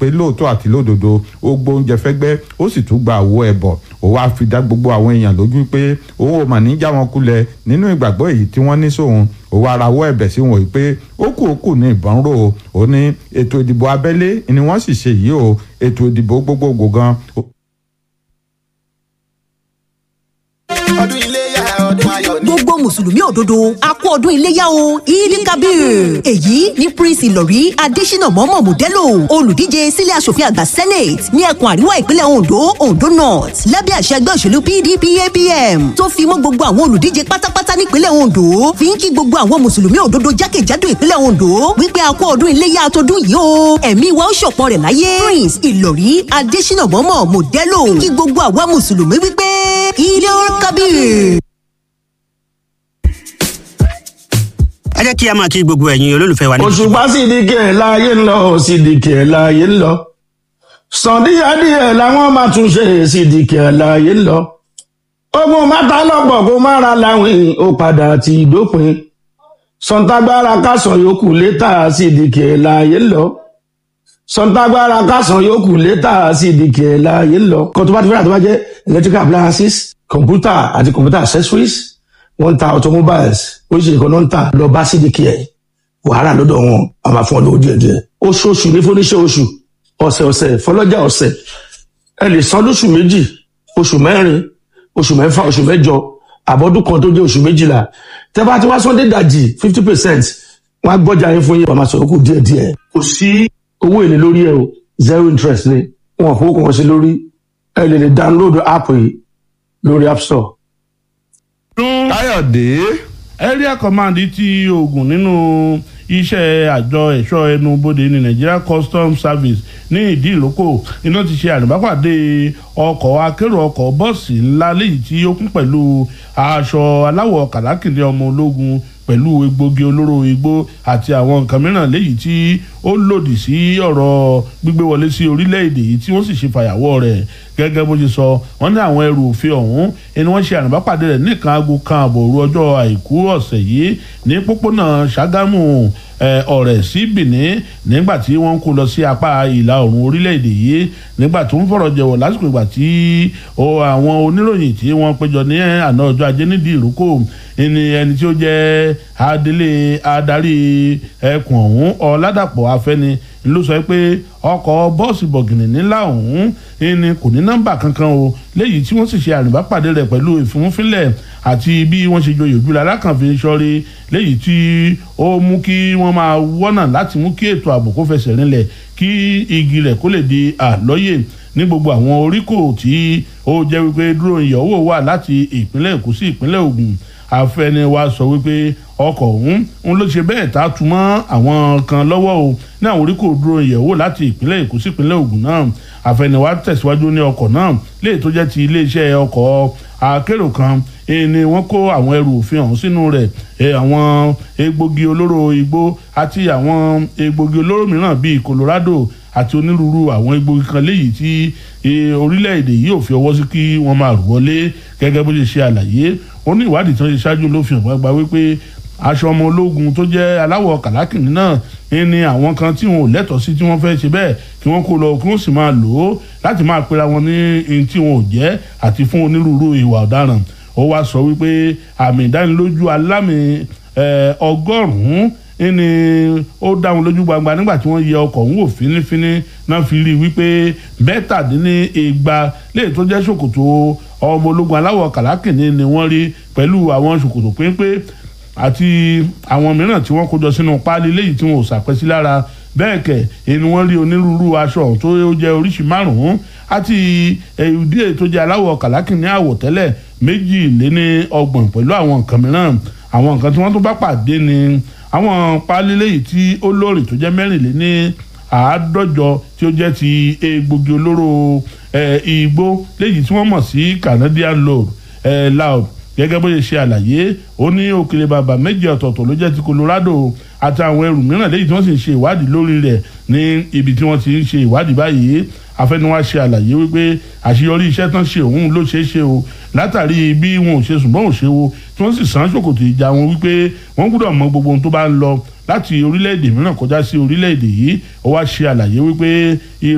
lóòótọ́ àti lódodo ó gbóúnjẹ fẹ́gbẹ́ ó sì tún gba àwo ẹ̀bọ̀ ó wáá fi dá gbogbo àwọn èèyàn lójú pé òun ò mà ní já wọn kulẹ̀ nínú ìgbàgbọ́ èyí tí wọ́n ní sóun ó wá rawọ́ ẹ̀bẹ̀ sí wọn pé ó kù ó kù ní ìbọn rò ó ní ètò ìdìbò abẹ́lé ni wọ́n sì ṣe yìí o ètò ìdìbò gbogbogbò gan ọdún iléyà ọdún ayọ̀ ni. gbogbo mùsùlùmí òdodo a kú ọdún iléyà o ìdí kabir èyí ní prince ìlọrí adésínà mọ́mọ́ mòdẹ́lò olùdíje sílé asòfin àgbà senate ní ẹkùn àríwá ìpínlẹ̀ ondo ondo north lábẹ́ àṣẹ ẹgbẹ́ òṣèlú pdp apm tó fi mọ́ gbogbo àwọn olùdíje pátápátá nípínlẹ̀ ondo fi ń kí gbogbo àwọn mùsùlùmí òdodo jákèjádò ìpínlẹ̀ ondo wípé a kú ọdún iléyà àtọdún yìí o ẹ̀mí wa ó ṣọ̀pọ̀ rẹ̀ láyé prince ìlọrí adésínà mọ́mọ́ mòdẹ́lò kí gbogbo àwa mùsùlùmí wípé ìdí kabir. ẹ jẹ́ kí a máa kí gbogbo ẹ̀yin olólùfẹ́ wa ní. òṣùpá sì di kí ẹ̀ láàyè ń lọ sì di kí ẹ̀ láàyè ń lọ sàn díẹ̀díẹ̀ làwọn máa tún ṣe sì di kí ẹ̀ láàyè ń lọ ogun mẹ́ta lọ́pọ̀ kó má ra láwìn ó padà ti dópin sọ̀ǹtàgbára kásán yòókù létà sì di kí ẹ̀ láàyè ń lọ sọ̀ǹtàgbára kásán yòókù létà sì di kí ẹ̀ láàyè ń lọ kó tó bá ti fẹ́ràn tó bá jẹ́ electrical appliances computer àti computer accessories wọ́n ń ta automobiles oríṣiríṣi kan náà ń tà lọ bá sídìkì ẹ̀ wàhálà lọ́dọ̀ wọn a máa fún ọ lówó díẹ̀ díẹ̀ oṣooṣù ní fúnníṣẹ́ oṣù ọ̀sẹ̀ ọ̀sẹ̀ fọlọ́jà ọ̀sẹ̀ ẹ lè san lóṣù méjì oṣù mẹ́rin oṣù mẹ́fà oṣù mẹ́jọ àbọ̀dún kan tó jẹ́ oṣù méjìlá tẹ́ bá ti wá sọ́ndé dàjì fifty percent wọ́n á gbọ́jà yín fún yín wàá máa sọ̀rọ̀ kù díẹ̀ díẹ̀ kò sí owó èlé lórí ẹ o zero interest ni wọn kò kàn sí lórí ẹ lè lè download app yìí lórí app store káyọ̀dé area command ti ogun nínú iṣẹ́ àjọ ẹ̀ṣọ́ ẹnu bodè ní nigeria customs service ní ìdí ìlókò iná ti ṣe àrùbápàdé ọkọ̀ akérò ọkọ̀ bọ́ọ̀sì ńlá léyìí tí ó kún pẹ̀lú aṣọ aláwọ̀ kàlákìnní ọmọ ológun pẹ̀lú egbògi olóró igbó àti àwọn nǹkan mìíràn léyìí tí ó lòdì sí ọ̀rọ̀ gbígbé wọlé sí orílẹ̀-èdè yìí tí wọ́n sì ṣe fàyàwọ́ rẹ̀ gẹ́gẹ́ bó ṣe sọ wọ́n ní àwọn ẹrù òfin ọ̀hún ẹni wọ́n ṣe àrùbápàdé rẹ̀ nìkan aago kan àbọ̀ òru ọjọ́ àìkú ọ̀sẹ̀ yìí ní pópónà ṣàgámù ọ̀rẹ́ sí benin nígbà tí wọ́n ń kó lọ sí apá ìlà oòrùn orílẹ̀-èdè yìí nígbà tó ń fọ̀rọ̀ jẹ̀wọ̀ lásìkò ìgbà tí àwọn oníròyìn tí wọ́n péjọ ní àná ọjọ́ ajé nídìí ìrókò ẹni ẹni tí ó jẹ́ adelé adarí ẹkùn ọ̀hún ọ̀làdàpọ̀ afẹ́ni ló sọ pé ọkọ̀ bọ́ọ̀sì bọ̀gìnì nílà ọ̀hún ẹni kò ní nọ́mbà kankan o léyìí tí wọ́n sì ṣe àrùbápàdé rẹ̀ pẹ̀lú ìfúnfínlẹ̀ àti bí wọ́n ṣe joyè ojúlá alákànfin sọ́rí léyìí tí ó mú kí wọ́n máa wọ́nà láti mú kí ètò ààbò kó fẹsẹ̀ rinlẹ̀ kí igi rẹ̀ kó lè di àlọ́yè ní gbogbo àwọn oríkò tí ó jẹ́ wípé dúró ìyọ̀wò wà láti ìpínlẹ̀ èkó sí ìpínlẹ̀ ògùn afẹniwa sọ wípé ọkọ̀ ọ̀hún ń ló ṣe bẹ́ẹ̀ tá a tún mọ́ àwọn kan lọ́wọ́ o ní àwọn oríkò dúró ìyẹ̀wò láti ìpínlẹ̀ èkó sí ìpínlẹ̀ ògùn náà afẹniwa tẹ̀síwájú ní ọkọ̀ náà léè tó jẹ́ ti iléeṣẹ́ ọkọ̀ akérò kan ni wọ́n kó àwọn ẹrù òfin ọ̀hún sínú rẹ̀ àwọn egbògi olóró igbó àti àwọn egbògi olóró mìíràn bíi colorado àti onírúurú àwọn egbògi kan léyìí tí orílẹ̀-èdè yìí ò fi ọwọ́ sí kí wọ́n máa rù wọlé gẹ́gẹ́ bó ṣe ṣe àlàyé ó ní ìwádìí tí wọ́n ṣe ṣáájú ló fi hàn gbagba wípé aṣọ ọmọ ológun tó jẹ́ aláwọ̀ kàlákìnní náà ní àwọn kan tí wọn ò lẹ́tọ̀ọ́ sí tí wọ́n fẹ́ ṣe bẹ́ẹ̀ kí wọ́n kó lọ kí wọ́n sì máa lò ó láti máa pera wọn ní ohun tí wọn ò jẹ́ àti fún onírúurú ìwà ọ̀daràn ó wá sọ wípé àmì ìdánilójú alámì ọgọ́rùn-ún ní ó dá wọn lójú gbangba nígbà tí wọ́n yẹ ọkọ̀ ń wò fínífíní náà fi rí i wípé mẹ́tàdínnígba léè tó jẹ́ ṣòkòtò ọmọ ológun aláwọ̀ kàlákìnní ni wọ́n rí pẹ̀lú àwọn ṣòkòtò péńpé àti àwọn mìíràn tí wọ́n kó jọ sínú páálí léyìí tí wọn ò ṣàpẹ́sí lára bẹ́ẹ̀ kẹ̀ ẹni wọ́n rí onírúurú aṣọ tó jẹ́ oríṣi márùn-ún àti ìdílé tó jẹ́ aláwọ̀ kàlákìnní àwọ̀tẹ́lẹ̀ méjì lé ní ọgbọ̀n pẹ̀lú àwọn nǹkan mìíràn àwọn nǹkan tí wọ́n tó bá pàdé ni àwọn páálí léyìí tí ó lóòrìn tó jẹ́ mẹ́rìnlé ní àádọ́jọ tí ó jẹ́ ti egbògi olóró igbó léyìí tí wọ́n mọ̀ sí Canadian load loud gẹ́gẹ́ bó ṣe ṣe àlàyé ó ní òkèlè bàbà méjì ọ̀tọ̀ọ̀tọ̀ ló jẹ́ ti Colorado àti àwọn ẹrù mìíràn léyìí tí wọ́n sì ń ṣe ìwádìí lórí rẹ̀ ní ibi tí wọ́n ti ń ṣe ìwádìí báyìí afẹnuwa ṣe àlàyé wípé àṣeyọrí iṣẹ́ tán ṣe òun ló ṣeé ṣe o látàrí bí wọn ò ṣe ṣùgbọ́n ò ṣe wo tí wọ́n sì sàn ṣòkòtò ìjà wọn wípé wọ́n gbọ́dọ̀ mọ gbogbo ohun tó bá ń lọ láti orílẹ̀-èdè mìíràn kọjá sí orílẹ̀-èdè yìí ó wá ṣe àlàyé wípé